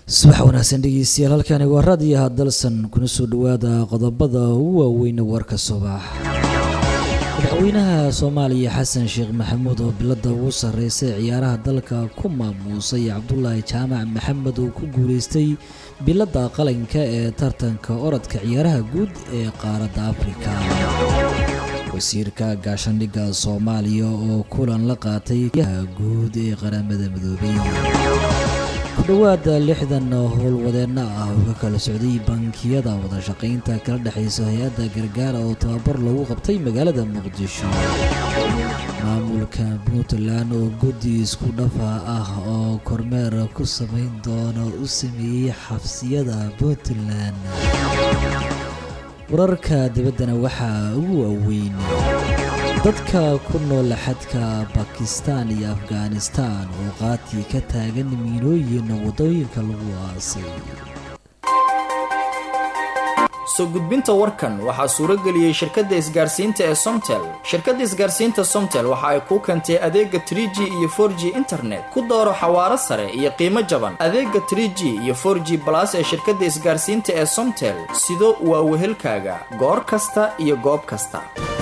subax wanaagsan dhegeystayaal halkani waa raadiyaha dalsan kuna soo dhawaada qodobada ugu waaweyn warka subax madaxweynaha soomaaliya xasan sheekh maxamuud oo bilada ugu sarreysay ciyaaraha dalka ku maamuusay cabdulaahi jaamac maxamed oo ku guuleystay bilada qalinka ee tartanka orodka ciyaaraha guud ee qaaradda afrika wasiirka gaashandhigga soomaaliya oo kulan la qaatay yaha guud ee qaramada midoobay ku dhowaada lixdan howlwadeenno ah oo ka kala socday bankiyada wadashaqaynta kala dhexaysa hay-adda gargaara oo tababar lagu qabtay magaalada muqdisho maamulka puntland oo guddi isku dhafa ah oo kormeer ku samayn doona u sameeyey xabsiyada puntland wararka dibaddana waxaa ugu waaweyn dadka ku nool xadka bakistan iyo afghanistan oo qaati ka taagan miinooyin waddooyinka lagu aasay soo gudbinta warkan waxaa suurageliyey shirkadda isgaarsiinta ee somtel shirkadda isgaarsiinta somtel waxa ay kuu keentay adeega trig iyo for g internet ku dooro xawaaro sare iyo qiimo jaban adeega trg iyo for g balas ee shirkadda isgaarsiinta ee somtel sido waa wehelkaaga goor kasta iyo goob kasta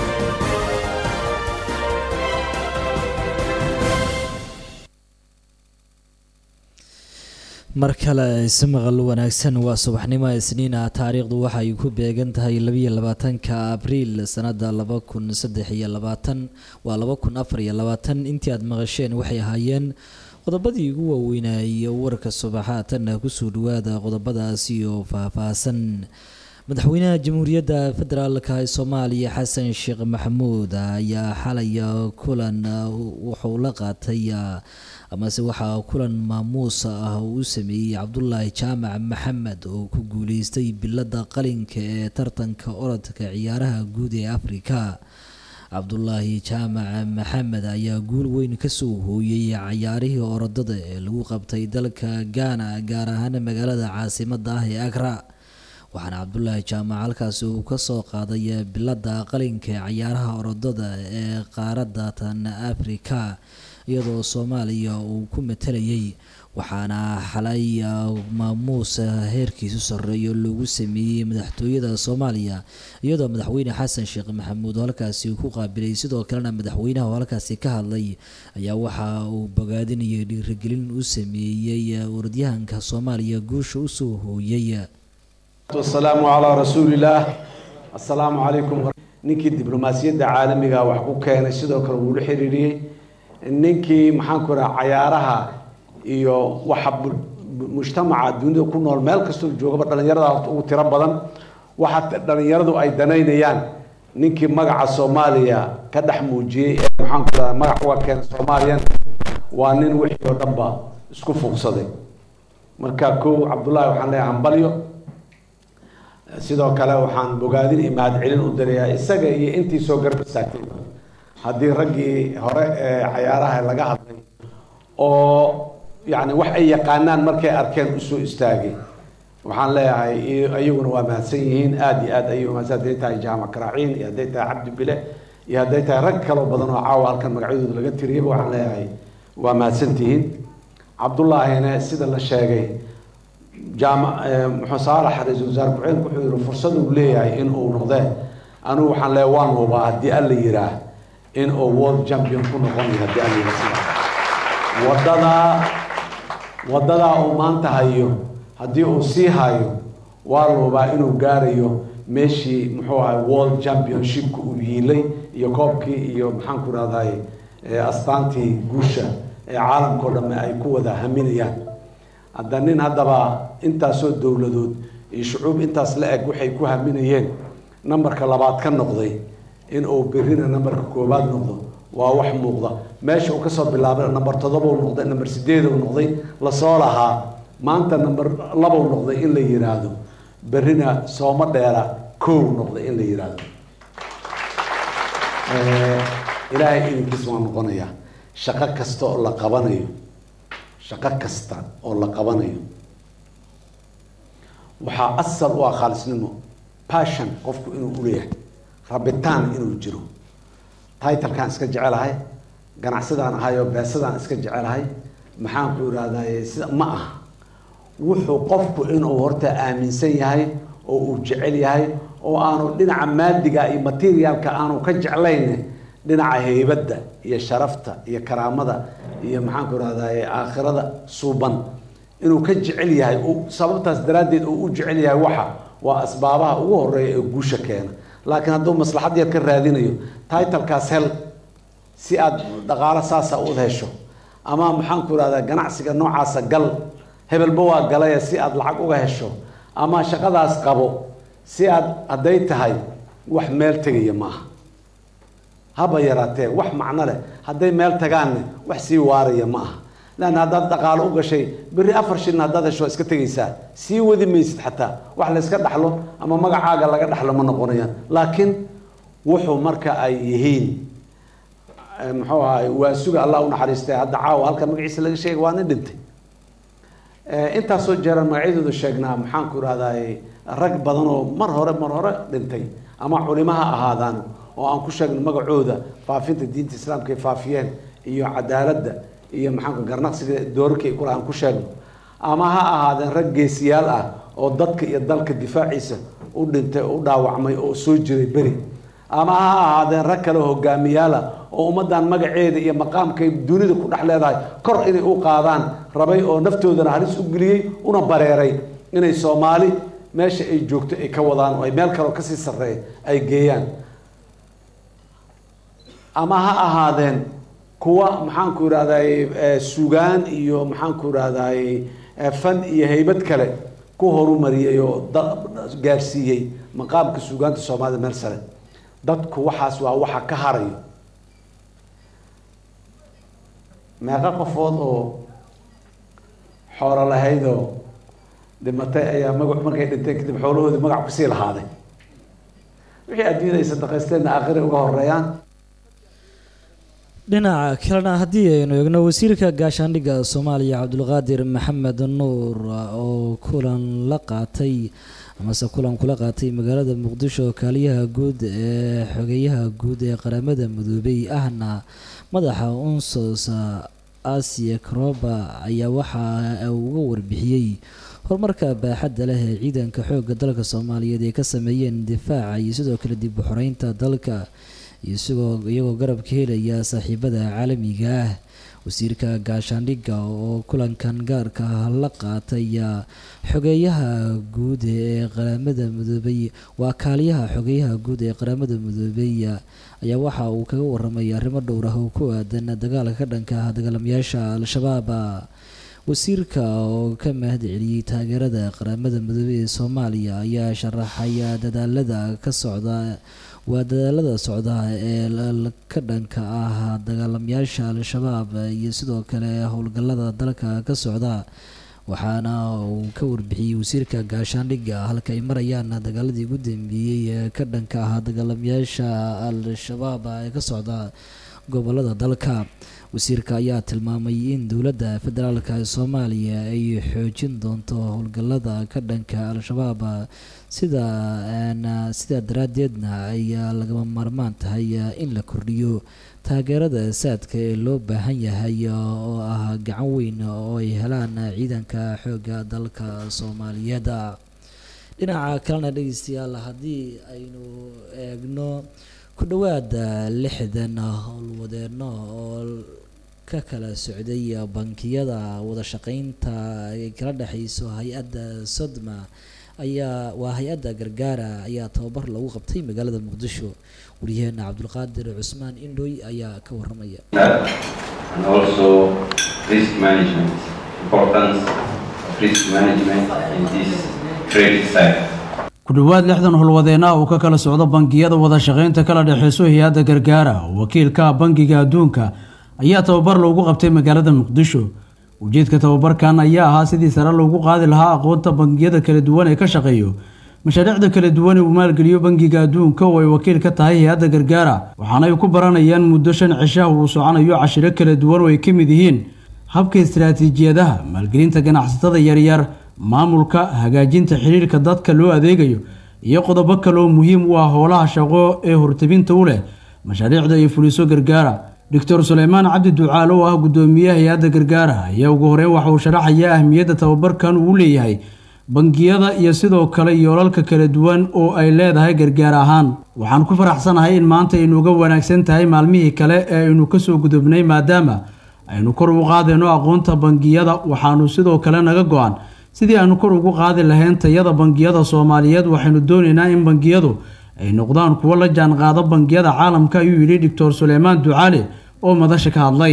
mar kale si maqal wanaagsan waa subaxnimo isniina taariikhdu waxay ku beegan tahay labiyo labaatanka abriil sanada laba kun saddex iyo labaatan waa laba kun afar iyo labaatan intii aada maqasheen waxay ahaayeen qodobadii ugu waaweynaaye warka subaxaatanna kusoo dhawaada qodobadaasi oo faahfaahsan madaxweynaha jamhuuriyadda federaalk ee soomaaliya xasan sheekh maxamuud ayaa xalaya kulan wuxuu la qaatay amase waxaa kulan maamuus ah uu u sameeyey cabdulaahi jaamac maxamed oo ku guuleystay bilada qalinka ee tartanka orodka ciyaaraha guud ee afrika cabdulaahi jaamac maxamed ayaa guul weyn kasoo hooyey cayaarihii orodada ee lagu qabtay dalka gaana gaar ahaan magaalada caasimada ah ee agra waxaana cabdulaahi jaamac halkaasi uu kasoo qaaday bilada qalinka ee cayaaraha orodada ee qaaradda tan afrika iyadoo soomaaliya uu ku matalayay waxaana xalay maamuus heerkiisu sarreeyo loogu sameeyey madaxtooyada soomaaliya iyadoo madaxweyne xasan sheekh maxamuud halkaasi ku qaabilay sidoo kalena madaxweynaha oo halkaasi ka hadlay ayaa waxa uu bogaadinayay dhiirigelin u sameeyey orodyahanka soomaaliya guusha usoo hooyay wasalaamu calaa rasuulillaah assalaamu calaykum ninkii diblomaasiyadda caalamiga wax ku keenay sidoo kale wuu la xiriiriyey ninkii maxaanku raha cayaaraha iyo waxa mujtamaca dunida ku nool meel kastoo joogaba dhalinyarada horta ugu tiro badan waxa dhalinyaradu ay danaynayaan ninkii magaca soomaaliya ka dhex muujiyey ee maxaanku raha magac uga keenay soomaaliyan waa nin wixii oo dhanba isku fuuqsaday marka kow cabdullaahi waxaan leeyahay hambalyo sidoo kale waxaan bogaadin iyo mahadcelin u dirayaa isaga iyo intii soo garab istaagtay haddii raggii hore ee cayaaraha laga hadlay oo yani wax ay yaqaanaan markay arkeen usoo istaagay waxaan leeyahay iyaguna waa mahadsan yihiin aada iyo aad ayay mahadsan hadday tahay jaamac karaaciin iyo hadday tahay cabdi bile iyo hadday tahay rag kaloo badan oo caawa halkan magacyadooda laga tiriyaba waxaan leeyahay waa mahadsantihiin cabdullaahina sida la sheegay jaama muxuu saalax ra-iisul wasaare ku-xigeenka wuxuu yihi fursad uu leeyahay in uu noqdee anigu waxaan leeyahay waan hubaa haddii alla yiraa in uu world champion ku noqon yahay haddii alla yiraa sida wadadaa wadadaa uu maanta hayo haddii uu sii hayo waa la hubaa inuu gaarayo meeshii muxuu ahay world championshipka uu yiilay iyo koobkii iyo maxaan ku rahday astaantii guusha ee caalamkao dhamme ay ku wada haminayaan hadda nin haddaba intaasoo dowladood iyo shucuub intaas la eg waxay ku haminayeen nambarka labaad ka noqday in uu berrina nambarka koowaad noqdo waa wax muuqda meesha uu kasoo bilaabay namber toddoba u noqday namber sideed u noqday lasoo lahaa maanta namber laba u noqday in la yiraahdo berrina sooma dheera kow noqday in la yiraahdo ilaahay idinkiis waa noqonayaa shaqo kasta oo la qabanayo shaqo kasta oo la qabanayo waxaa asal u ah khaalisnimo passion qofku inuu uleeyahay rabitaan inuu jiro titalkaan iska jecelahay ganacsadaan ahay oo beesadaan iska jecelahay maxaan ku irahday sida ma ah wuxuu qofku inuu horta aaminsan yahay oo uu jecel yahay oo aanu dhinaca maadiga iyo materialka aanu ka jeclayn dhinaca heybadda iyo sharafta iyo karaamada iyo maxaanku rahdaye aakhirada suuban inuu ka jecel yahay sababtaas daraaddeed uu u jecel yahay waxa waa asbaabaha ugu horeeya ee guusha keena laakiin hadduu maslaxad yar ka raadinayo titlekaas hel si aad dhaqaalo saasa u hesho ama maxaanku rahdaa ganacsiga noocaasa gal hebelba waa galaya si aad lacag uga hesho ama shaqadaas qabo si aad hadday tahay wax meel tegaya maaha haba yaraatee wax macno leh hadday meel tagaanne wax sii waaraya ma aha leanna haddaad dhaqaalo u gashay berri afar shilin haddaad hesho waa iska tegaysaa sii wadi maysid xataa wax layska dhaxlo ama magacaaga laga dhaxlo ma noqonayaan laakiin wuxuu marka ay yihiin muxuu ahay waa suga allah u naxariistay hadda caawa halka magaciisa laga sheegay waa nin dhintay intaasoo jeeraan magacyadooda sheegnaa maxaanku irahdaay rag badan oo mar hore mar hore dhintay ama culimo ha ahaadaan oo aan ku sheegno magacooda faafinta diinta islaamka ay faafiyeen iyo cadaaladda iyo maxaanku garnaqsiga doorarkii kula aan ku sheegno ama ha ahaadeen rag geesiyaal ah oo dadka iyo dalka difaaciisa u dhintay oo u dhaawacmay oo soo jiray beri ama ha ahaadeen rag kale hogaamiyaala oo ummaddan magaceeda iyo maqaamkay dunida ku dhex leedahay kor inay u qaadaan rabay oo naftoodana halis u geliyey una bareeray inay soomaali meesha ay joogto ay ka wadaan oo ay meel kaleo kasii sarreeya ay geeyaan ama ha ahaadeen kuwa maxaanku irahdaye sugaan iyo maxaanku irahdaye fan iyo haybad kale ku horumariyey oo gaarsiiyey maqaamka sugaanta soomaalida meel sare dadku waxaas waa waxa ka harayo meeqa qofood oo xoolo lahayd oo dhimatay ayaa maga markay dhinteen kadib xoolahoodii magac kusii lahaaday wixii adduunyada ay sadaqaysteenna aakhira uga horeeyaan dhinaca kalena haddii aynu eegno wasiirka gaashaandhigga soomaaliya cabdulqaadir maxamed nuur oo kulan la qaatay amase kulan kula qaatay magaalada muqdisho kaaliyaha guud ee xogeyaha guud ee qaramada midoobay ahna madaxa unsos asia karoba ayaa waxa uga warbixiyey horumarka baaxadda leh ee ciidanka xoogga dalka soomaaliyeed ay ka sameeyeen difaaca iyo sidoo kale dib u xoreynta dalka isagoo iyagoo garab ka helaya saaxiibada caalamiga ah wasiirka gaashaandhigga oo kulankan gaarka ah la qaataya xogeeyaha guud ee qaramada midoobay waa kaaliyaha xogeeyaha guud ee qaramada midoobay ayaa waxa uu kaga waramay arrimo dhowr ah oo ku aadan dagaalka ka dhanka ah dagaalamayaasha al-shabaab wasiirka oo ka mahad celiyey taageerada qaramada midoobey ee soomaaliya ayaa sharaxaya dadaalada ka socda waa dadaalada socda ee ka dhanka ah dagaalamayaasha al-shabaab iyo sidoo kale howlgallada dalka ka socda waxaana uu ka warbixiyey wasiirka gaashaandhigga halka ay marayaan dagaaladii ugu dambeeyey ee ka dhanka ah dagaalamayaasha al-shabaab ee ka socda gobolada dalka wasiirka ayaa tilmaamay in dowladda federaalk ee soomaaliya ay xoojin doonto howlgallada ka dhanka al-shabaab sida sidaa daraaddeedna ay lagama maarmaan tahay in la kordhiyo taageerada saadka ee loo baahan yahay oo ah gacan weyn oo ay helaan ciidanka xoogga dalka soomaaliyeed dhinaca kalena dhegeystayaal haddii aynu eegno ku dhowaada lixdan howlwadeeno oo ka kala socday bankiyada wada shaqeynta ay kala dhexeyso hay-adda sodma ayaa waa hay-adda gargaara ayaa tababar lagu qabtay magaalada muqdisho wariyaheena cabdulqaadir cusmaan indhoy ayaa ka waramaya and also risk management, importance of risk management in this credit cycle. ku dhowaad lixdan howlwadeennaha uu ka kala socdo bangiyada wada shaqaynta kala dhexeyso hay-adda gargaara wakiilka bangiga adduunka ayaa tababar loogu qabtay magaalada muqdisho ujeedka tababarkan ayaa ahaa sidii sare loogu qaadi lahaa aqoonta bangiyada kala duwan ee ka shaqeeyo mashaariicda kala duwan ee uu maalgeliyo bangiga adduunka oo ay wakiil ka tahay hay-adda gargaara waxaana ay ku baranayaan muddo shan cishaha uu soconayo cashiro kala duwan oo ay ka mid yihiin habka istaraatiijiyadaha maalgelinta ganacsatada yaryar maamulka hagaajinta xiriirka dadka loo adeegayo iyo qodobo kale oo muhiim u ah howlaha shaqo ee hortabinta u leh mashaariicda ay fuliso gargaara doctor suleymaan cabdi ducaale oo ah guddoomiyaha hay-adda gargaara ayaa ugu horeyn waxa uu sharaxayaa ahmiyadda tababarkan uu leeyahay bangiyada iyo sidoo kale yoolalka kala duwan oo ay leedahay gargaar ahaan waxaan ku faraxsanahay in maanta aynu uga wanaagsan tahay maalmihii kale ee aynu kasoo gudubnay maadaama aynu kor ugu qaadayno aqoonta bangiyada waxaanu sidoo kale naga go-an sidii aanu kor ugu qaadi lahayn tayada bangiyada soomaaliyeed waxaynu doonaynaa in bangiyadu ay noqdaan kuwo la jaan qaado bangiyada caalamka ayuu yidhi doctor suleymaan ducaale oo madasha ka hadlay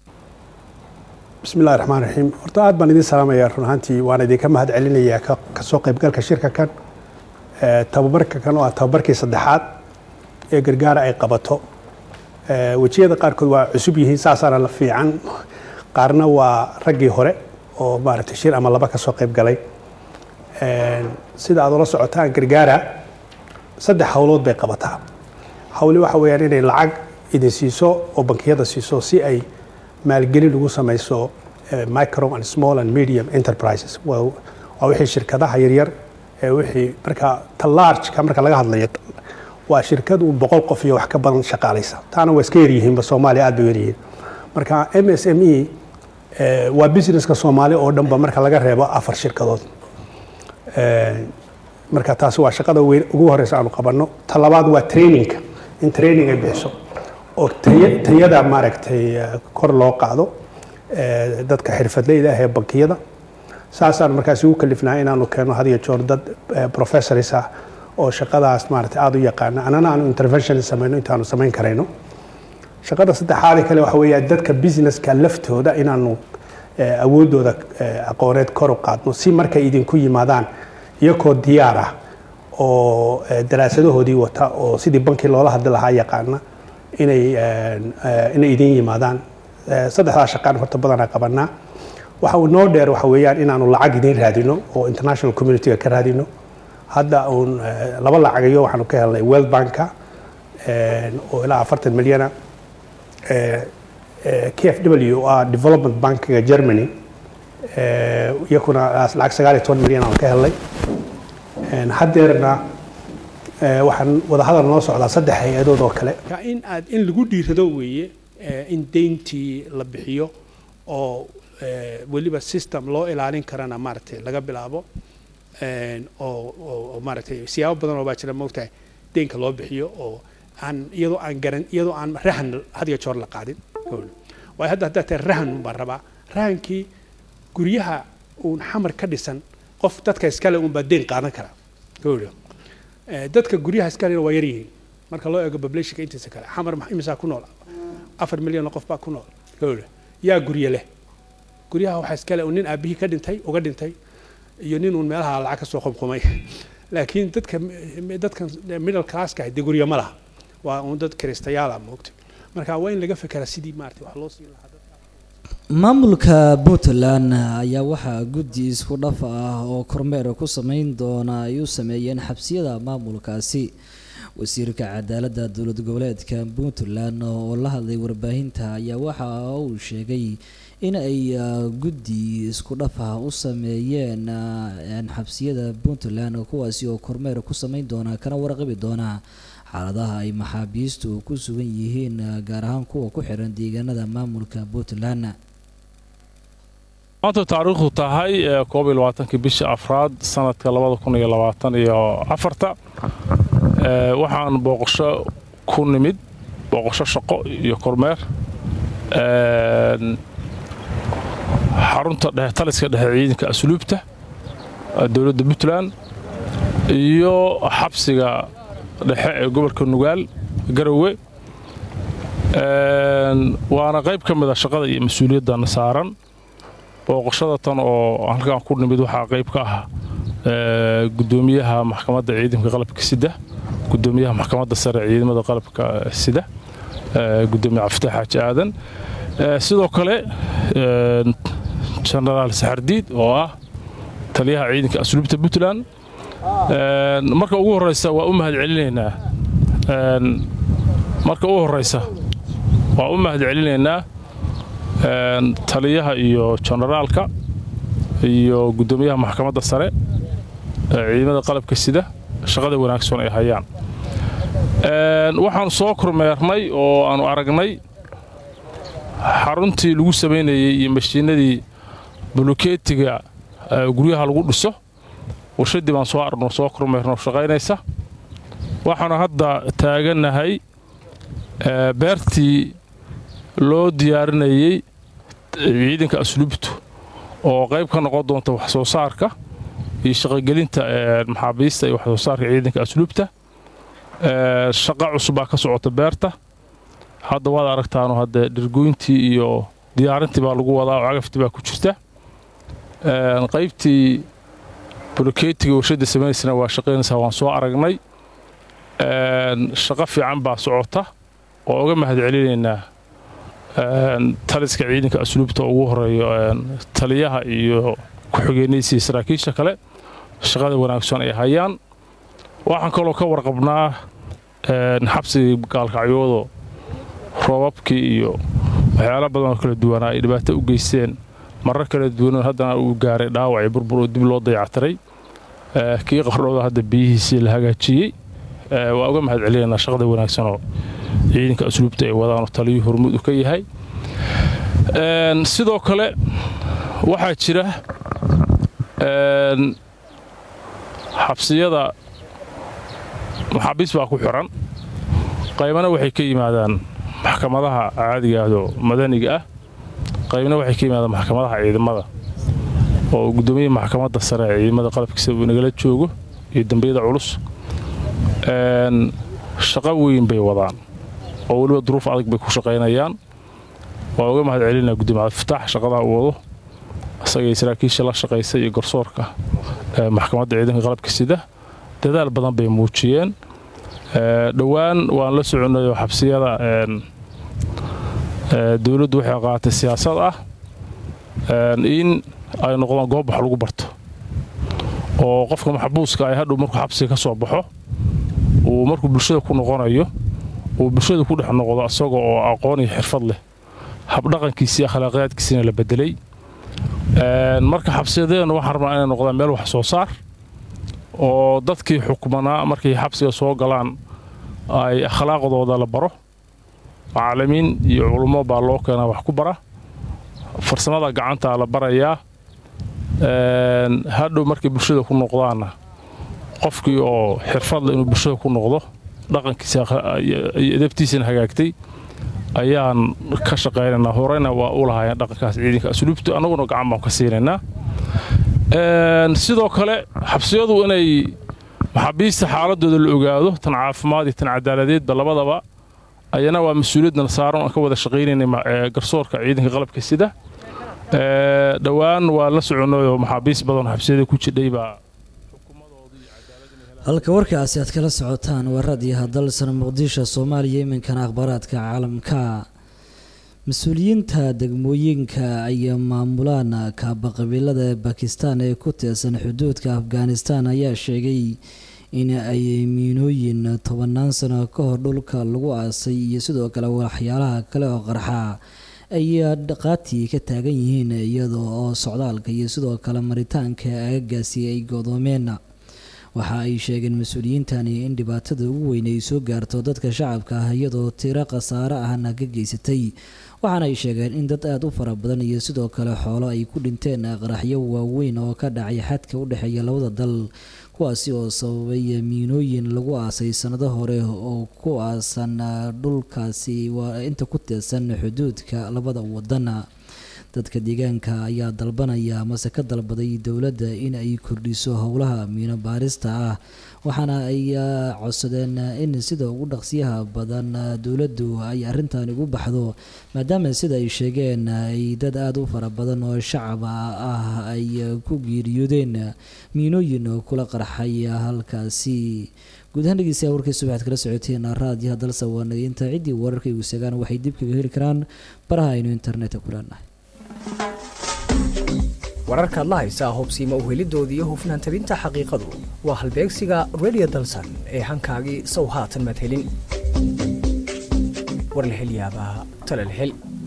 bismi illahi raxmaan raxiim horta aad baan idin salaamayaa run ahaantii waan idinka mahad celinayaa kasoo qaybgalka shirka kan tababarka kan oo ah tababarkii saddexaad ee gargaara ay qabato wejiyada qaarkood waa cusub yihiin saasaana la fiican qaarna waa raggii hore oo maaragtay shir ama laba kasoo qayb galay sida aad ula socotaan gargaara saddex howlood bay qabataa hawli waxa weeyaan inay lacag idin siiso oo bankiyada siiso si ay maalgelin ugu samayso micro and small and medium enterprises waa wixii shirkadaha yaryar ee wixii marka ta largeka marka laga hadlayo waa shirkad uu boqol qof iyo wax ka badan shaqaalaysa taana waa iska yaryihiinba soomaaliya aad bay yaryihiin marka m s m e waa businesska soomaali oo dhanba marka laga reebo afar shirkadood marka taasi waa shaqada weyn ugu horeysa aanu qabanno ta labaad waa trainingka in training ay bixiso oo tayada maaragtay kor loo qaado dadka xirfadleyda ah ee bankiyada saasaan markaasi ugu kalifnaa inaanu keeno had iyo joor dad professors ah oo shaqadaas maaragtay aada u yaqaana anana aanu intervention samayno intaanu samayn karayno shaqada saddexaade kale waxa weeya dadka businesska laftooda inaanu awoodooda aqooneed kor u qaadno si markay idinku yimaadaan iyakoo diyaar ah oo daraasadahoodii wata oo sidii bankii loola hadli lahaa yaqaana inay inay idin yimaadaan saddexdaa shaqaan horta badanaa qabanaa waxa uu noo dheer waxa weeyaan inaanu lacag idin raadino oo international communityga ka raadino hadda uun laba lacagayo waxaanu ka helnay world banka oo ilaa afartan milyana k f w oo ah development bankiga germany iyakuna lacag sagaal iyo toban milyan aan ka helnay haddeerna waxaan wadahadal noo socdaa saddex hay-adood oo kale in aad in lagu dhiirado weeye in deyntii la bixiyo oo weliba system loo ilaalin karana maaragtay laga bilaabo oo maaragtay siyaabo badan oo baa jira moogtahay deynka loo bixiyo oo aan iyadoo aan garan iyadoo aan rahan had iyo joor la qaadin waayo hadda haddaa tahay rahan baan rabaa rahankii guryaha uun xamar ka dhisan qof dadka iskale uun baa deyn qaadan karaa gowdha dadka guryaha iskalena waa yaryihiin marka loo eego populationka intiisa kale xamar imisaa ku nool afar milyan oo qof baa ku nool gowdha yaa gurye leh guryaha waxaa iskale nin aabihii ka dhintay uga dhintay iyo nin uun meelaha lacag ka soo qumqumay laakiin dadka dadkan middle classka ah dee guryo ma laha waa uun dad kiristayaala moogta marka waa in laga fekeraa sidii maarata wax loo siin lahaa maamulka puntland ayaa waxaa guddi isku dhaf ah oo kormeer ku sameyn doona ay u sameeyeen xabsiyada maamulkaasi wasiirka cadaaladda dowlad goboleedka puntland oo la hadlay warbaahinta ayaa waxa uu sheegay in ay guddi isku dhaf ah u sameeyeen xabsiyada puntland kuwaasi oo kormeer ku sameyn doona kana warqabi doona xaaladaha ay maxaabiistu ku sugan yihiin gaar ahaan kuwa ku xiran deegaanada maamulka puntland maanta taariikhdu tahay koob iyo labaatankii bisha afraad sanadka labada kun iyo labaatan iyo afarta waxaan booqasho ku nimid booqasho shaqo iyo kormeer xarunta dhexe taliska dhexe ciidanka asluubta dowladda puntland iyo xabsiga dhexe ee gobolka nugaal garowe waana qayb ka mid a shaqada iyo mas-uuliyaddan saaran booqashada tan oo halkaan ku nimid waxaa qayb ka ah gudoomiyaha maxkamadda ciidamka qalabka sida gudoomiyaha maxkamadda sare ciidamada qalabka sida gudoomiye cabdifatax xaaji aadan sidoo kale genaraal saxardiid oo ah taliyaha ciidanka asluubta puntland marka ugu horeysa waa u mahad celinaynaa marka ugu horeysa waa u mahad celinaynaa taliyaha iyo generaalka iyo gudoomiyaha maxkamadda sare ciidamada qalabka sida shaqada wanaagsan ay hayaan waxaanu soo kormeernay oo aanu aragnay xaruntii lagu samaynayey iyo mashiinadii bulukeetiga guryaha lagu dhiso warshaddii baan soo arno soo kormeerno shaqaynaysa waxaanu hadda taagannahay beertii loo diyaarinayey ciidanka asluubtu oo qayb ka noqon doonta wax soo saarka iyo shaqogelinta maxaabiista iyo wax soo saarka ciidanka asluubta shaqa cusub baa ka socota beerta hadda waad aragtaanu hadde dhirgoyntii iyo diyaarintii baa lagu wadaa oo cagaftii baa ku jirta qaybtii bulukeetiga warshadda samaynaysana waa shaqaynaysaa waan soo aragnay shaqo fiican baa socota oo uga mahad celinaynaa taliska ciidanka asluubta ugu horeeyo taliyaha iyo ku-xigeenaysa iyo saraakiisha kale shaqada wanaagsan ay hayaan waxaan kaloo ka warqabnaa xabsigii gaalkacyoodo roobabkii iyo waxyaala badan oo kala duwanaa ay dhibaato u geysteen marar kala duwan haddana uu gaaray dhaawacii burbur oo dib loo dayactiray kii qardhooda hadda biyihiisii la hagaajiyey waa uga mahad celinaynaa shaqada wanaagsanoo ciidanka asluubta ay wadaanoo taliyuu hormuud u ka yahay sidoo kale waxaa jira xabsiyada maxaabiis baa ku xiran qaybana waxay ka yimaadaan maxkamadaha caadigaahdo madaniga ah qaybna waxay ka yimaadaan maxkamadaha ciidamada oo guddoomiyaha maxkamadda sare ee ciidamada qalabkiisa uu nagala joogo iyo dambiyada culus shaqo weyn bay wadaan oo weliba duruuf adag bay ku shaqaynayaan waa uga mahad celinaa gudoomiye cabdifataax shaqadaa uu wado isagay saraakiisha la shaqaysa iyo garsoorka maxkamadda ciidanka qalabka sida dadaal badan bay muujiyeen dhowaan waan la soconayoo xabsiyada dowladdu waxay qaatay siyaasad ah in ay noqdaan goob wax lagu barto oo qofka maxbuuska ay hadhow markuu xabsiga ka soo baxo uu markuu bulshada ku noqonayo uu bulshada ku dhex noqdo isaga oo aqoon iyo xirfad leh habdhaqankiisii akhlaaqiyaadkiisina la bedelay marka xabsiyadeena waxaan rabnaa inay noqdaan meel wax soo saar oo dadkii xukmanaa markay xabsiga soo galaan ay akhlaaqdooda la baro macallimiin iyo culummo baa loo keenaa wax ku bara farsamada gacantaa la barayaa hadhow markay bulshada ku noqdaanna qofkii oo xirfadle inuu bulshada ku noqdo dhaqankiisa iyo edabtiisana hagaagtay ayaan ka shaqaynaynaa horeyna waa u lahaayeen dhaqankaas ciidanka asluubta annaguna gacan baan ka siinaynaa sidoo kale xabsiyadu inay maxaabiista xaaladooda la ogaado tan caafimaad iyo tan cadaaladeedba labadaba ayana waa mas-uuliyadna saaran aan ka wada shaqaynaynay garsoorka ciidanka qalabka sida dhowaan waa la soconayoo maxaabiist badan xabsiyada ku jidhay baa halka warkaasi aad kala socotaan waradii hadalsan muqdisho soomaaliya iminkana akhbaaraadka caalamka mas-uuliyiinta degmooyinka ay maamulaan kaabaqabiilada bakistan ee ku teesan xuduudka afghanistan ayaa sheegay in ay miinooyin tobanaan sano ka hor dhulka lagu aasay iyo sidoo kale waxyaalaha kale oo qarxa ay dhaqaatii ka taagan yihiin iyadoo oo socdaalka iyo sidoo kale maritaanka aagagaasi ay godoomeen waxa ay sheegeen mas-uuliyiintani in dhibaatada ugu weyn ay soo gaarto dadka shacabka ah iyadoo tiro khasaare ahna ka geysatay waxaana ay sheegeen in dad aada u fara badan iyo sidoo kale xoolo ay ku dhinteen qaraxyo waaweyn oo ka dhacay xadka u dhexeeya labada dal kuwaasi oo sababay miinooyin lagu aasay sanado hore oo ku aasan dhulkaasi waa inta ku teesan xuduudka labada wadan dadka deegaanka ayaa dalbanaya amase ka dalbaday dowladda in ay kordhiso howlaha miino baarista ah waxaana ay codsadeen in sida ugu dhaqsiyaha badan dowladdu ay arrintan ugu baxdo maadaama sida ay sheegeen ay dad aada u fara badan oo shacab ah ay ku geeriyoodeen miinooyin kula qarxay halkaasi guud ahaan dhegeystayaal warkaysu waxaad kala socoteen raadiyaha dalsa waanageynta ciddii wararka igu segaan waxay dib kaga heli karaan baraha aynu internetka ku leenahay wararkaad la haysaa hubsiima uhelidooda iyo hufnaan tabinta xaqiiqadu waa halbeegsiga radio dalsan ee hankaagii sow haatan maad helin war la hel yaabaa tala la hel